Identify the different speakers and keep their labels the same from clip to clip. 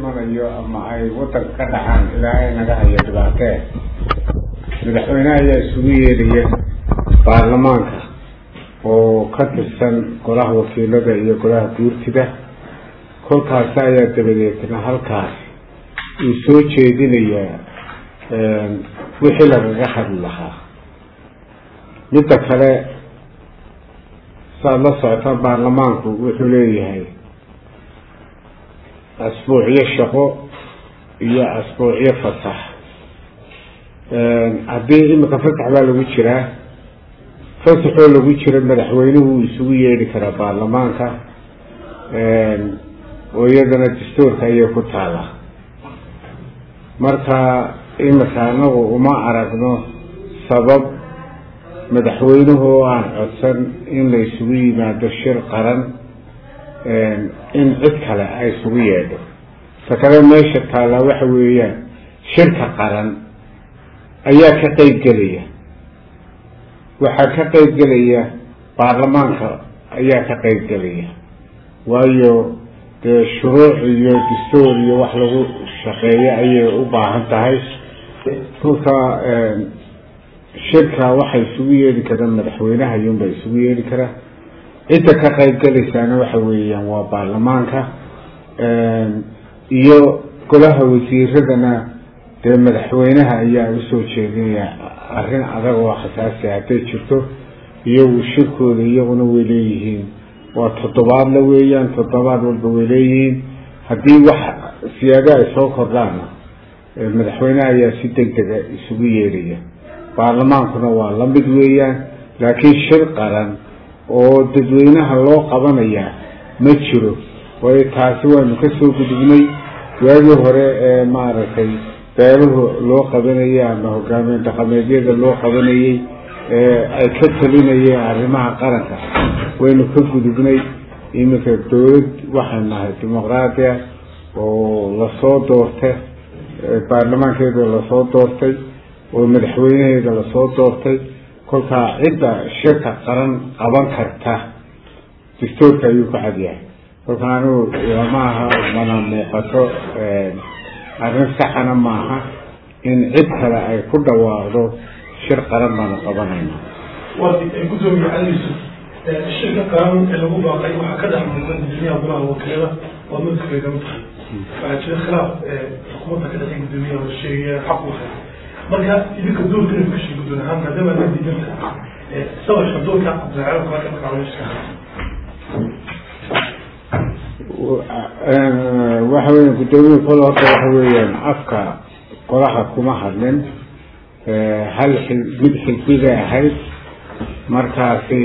Speaker 1: imanayo ama ay wadanka ka dhacaan ilaahay naga hayo dhibaatee madaxweyneha ayaa isugu yeedhaya baarlamaanka oo ka tirsan golaha wakiilada iyo golaha guurtida kolkaasi ayaa dabadeetna halkaas uu soo jeedinayaa wixii lagaga hadli lahaa midda kale saad la socotaan baarlamaanku wuxuu leeyahay asbuucyo shaqo iyo asbuucyo fasax haddii imika fasax baa lagu jiraa fasaxoo lagu jira madaxweynuhu uu isugu yeedhi karaa baarlamaanka oo iyadana dastuurka ayay ku taala marka imika anagu uma aragno sabab madaxweynuhu oo aan codsan in la isugu yimaado shir qaran in cid kale ay isugu yeedho ta kale meesha taallaa waxa weeyaan shirka qaran ayaa ka qeyb gelaya waxaa ka qeyb gelaya baarlamaanka ayaa ka qeyb gelaya waayo dee shuruuc iyo dastuur iyo wax lagu shaqeeyo ayay u baahan tahay kolka shirka waxay isugu yeedhi karaan madaxweynaha iyuunbaa isugu yeedhi karaa cidda ka qeyb gelaysaana waxa weeyaan waa baarlamaanka iyo golaha wasiiradana dee madaxweynaha ayaa usoo jeedinaya arrin adag oo khasaasi hadday jirto iyagu shirkooda iyaguna way leeyihiin waa toddobaadla weeyaan toddobaad walba way leeyihiin haddii wax siyaado ay soo kordhaana madaxweynaha ayaa si deg dega isugu yeedhaya baarlamaankuna waa la mid weeyaan laakiin shir qaran oo dadweynaha loo qabanayaa ma jiro waayo taasi waanu ka soo gudubnay waagii hore ee maaragtay beeluhu loo qabanayay ama hogaamiye dhaqameedyada loo qabanayey ee ay ka talinayeen arrimaha qaranka waynu ka gudubnay iminka dawlad waxaan nahay dimuqraadiya oo lasoo doortay baarlamaankeeda lasoo doortay oo madaxweynaheeda lasoo doortay kolkaa cidda shirka qaran qaban karta dastuurka ayuu ka cadyahay kolka anigu lama aha mana muuqato arrin saxana maaha in cid kale ay ku dhawaaqdo shir qaran baanu qabanayna
Speaker 2: gudoomiye cali yuusuf shirka qaran ee lagu baaqay waxaa ka dhex muuqan gudoomiyaha golaha wakiilada waa madkayga mid tahay waxaa jira khilaaf xukuumadda ka dhexay gudoomiyaha oo sheegaya xaq u hay marka idinka doorka inay ku sheegi doon ahaan maadaama la diidanta sawirka doorka cabdilacala kuwaaka markaa wayska
Speaker 1: waxa weya guddoomiye kol horta waxa weeyaan afka golaha kuma hadlin hal xil mid xilbigay ahayd markaasi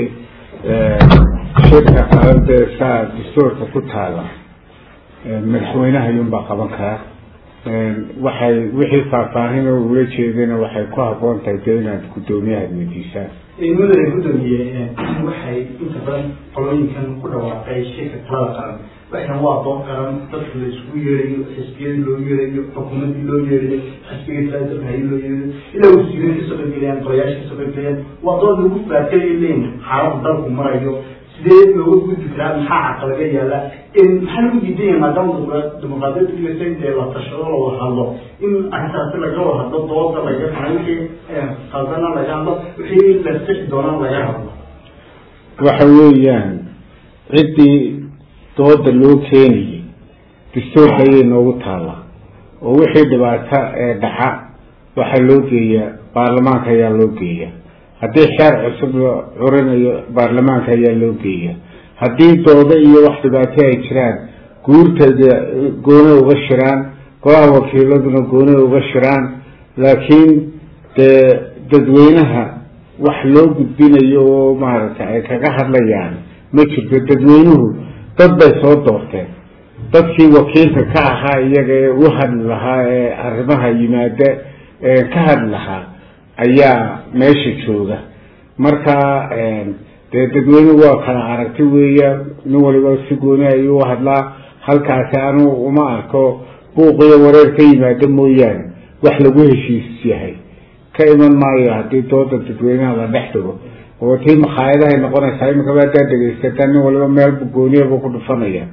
Speaker 1: shirka qaladee saa dastuurka ku taala madaxweynaha iyuunbaa qaban karaa waxay wixii faahfaahin oo ula jeedana waxay ku haboon tahay dee inaad guddoomiyaha weydiisaan
Speaker 3: mudane gudoomiye waxay inta badan qolooyinkan ku dhawaaqay shirka talada qaran waxan waa doon qaran dadka la isku yeerayo xisbiyadii loo yeerayo xukuumadii loo yeerayo xisbigii talaadabhayi loo yeerayo ilaa wasiirin kasoo qaybgelayaan golayaasha kasoo qaybgelayaan waa doon lagu faakay leyn xaalada dalku marayo sidee looga gudbi karaa maxaa caqalaga yaala maxaa lagu diidan yahay maadaama dimuqraadiyadda dhigaysa intee la tashado la wada hadlo in arrintaasi laga wada hadlo dooda laga maxaa wixii qaldana laga hadlo wixii la sixi doonaan laga hadlo
Speaker 1: waxa weeyaan ciddii dooda loo keenayay dastuurka ayay noogu taalla oo wixii dhibaato ee dhaca waxaa loo geeyaa baarlamaanka ayaa loo geeya haddii xeer cusub la curinayo baarlamaanka ayaa loo geeya haddii doodo iyo wax dhibaato ay jiraan guurtada gooni uga shiraan golaha wakiiladuna gooni uga shiraan laakiin dee dadweynaha wax loo gudbinayo oo maaragtay ay kaga hadlayaan ma jirto dadweynuhu dad bay soo doorteen dadkii wakiilka ka ahaa iyaga ee u hadli lahaa ee arrimaha yimaada ee ka hadli lahaa ayaa meesha jooga marka dee dadweynuhu waa kala aragti weeya nin waliba si gooni ayuu u hadlaa halkaasi anugu uma arko buuqiyo wareer ka yimaada mooyaane wax lagu heshiis yahay ka iman maayo haddii dooda dadweynaha la dhex dhigo oo tii makhaayadahay noqonaysaa iminka haddaad dhegaysataa nin waliba meelbu gooniyabu ku dhufanaya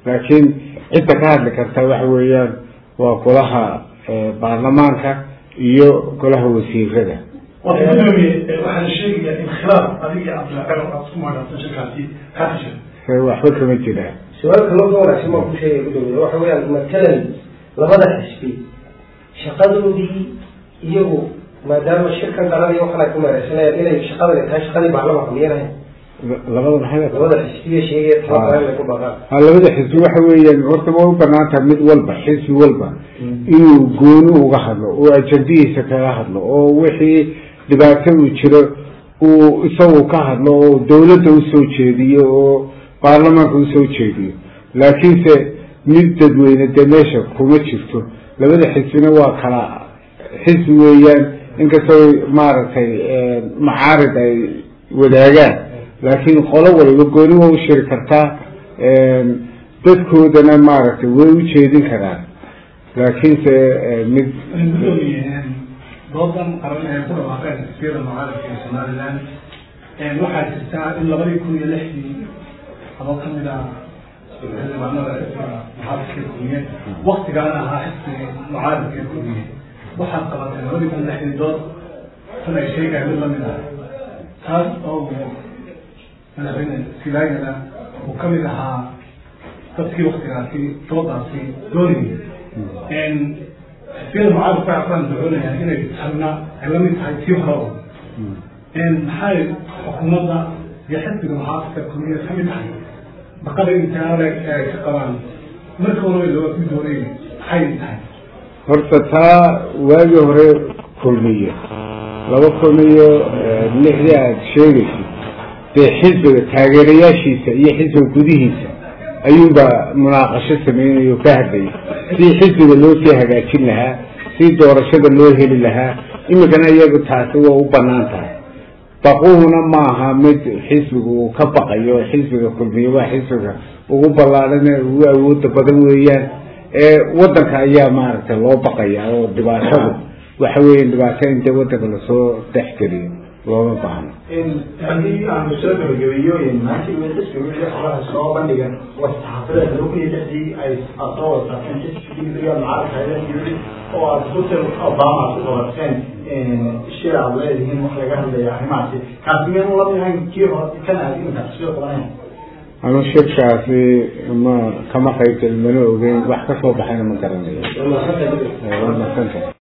Speaker 1: laakiin cidda ka hadli karta waxa weeyaan waa golaha baarlamaanka iyo golaha wasiirada
Speaker 2: waxa gudoomiye waxaan sheegayaa in khilaaf adiga cabdilaqan aad isku magacaabsan shirkaasi kaa jira
Speaker 1: waxba kama jiraan
Speaker 4: su-aalka loo ka wanaagsan baan ku sheegaya gudoomiye waxa weeyaan matalan labada xisbi shaqadoodii iyagu maadaama shirkan qaranaya waxaan ay ku meereysanayaan inay shaqadani tahay shaqadii baarlamaanka miyanahay
Speaker 1: labada maxay
Speaker 4: labada xisbiya sheegaya tala qaran inay ku dhaqaan
Speaker 1: ha labada xisbi waxa weeyaan horta ma u banaan tahay mid walba xisbi walba inuu gooni uga hadlo oo ajandadiisa kaga hadlo oo wixii dhibaato uu jiro uu isagu ka hadlo oo dawladda usoo jeediyo oo baarlamaanka usoo jeediyo laakiinse mid dadweyne dee meesha kuma jirto labada xisbina waa kala xisbi weeyaan inkastoo maaragtay macaarid ay wadaagaan laakiin qolo waliba gooni waa u shiri kartaa dadkoodana maaragtay way u jeedin karaan laakiinse mid
Speaker 2: gudoomiye doodan qaran ee ku dhawaaqeen xisbiyada mucaaradka ee somaliland waxaa jirtaa in labadii kun iyo lixdii adoo kamid ah xildhibaanada muxaafidka kulmiye waktigaana ahaa xisbiga mucaaradka kulmiye waxaad qabatay labadii kun lixdii dood tan ay sheegahay mid lamid ah taas oo madaxweyne silaagana uu kamid ahaa dadkii waktigaasi doodaasi doonayay xisbiyada mucaaradka waxaan ducoonayaa inay tanna ay lamid tahay tii hore oo maxay xukuumadda iyo xisbiga muxaafidka kulmiye kamid tahay baqada intaale ay ka qabaan marka hore loo ku doonay maxay tahay
Speaker 1: horta taa waagii hore kulmiye laba kun iyo lixdii aada sheegaysid dee xisbiga taageerayaashiisa iyo xisbiga gudihiisa ayuunbaa munaaqasho sameynaya oo ka hadlayay sidii xisbiga loo sii hagaajin lahaa sidii doorashada loo heli lahaa imikana iyagu taasi waa u banaan tahay baquhuna maaha mid xisbiga uu ka baqayo xisbiga kulmiye waa xisbiga ugu ballaadhan ee ugu awooda badan weeyaan ee wadanka ayaa maaragtay loo baqaya oo dhibaatadu waxa weya dhibaato in dee wadanka lasoo dhexgeliyo looma baahno
Speaker 3: haddii aanu soo gabagabeeyo maanta xisbiga wixii xogaha soo bandhigan waa saxaafadeed laba kun iyo lixdii ay soo wasaafeen xisbiga mucaaradka oo aad hotel obama ku qabateen shir aad leedihiin wax laga hadlaya arrimahaasi kaasi miyaan lamid ahayn kii hore kan aad iminka xisbiga qabanaya
Speaker 1: anu shirkaasi ma kama qaybgelin mana ogeyn wax ka soo baxayna ma garanayo waa madsanta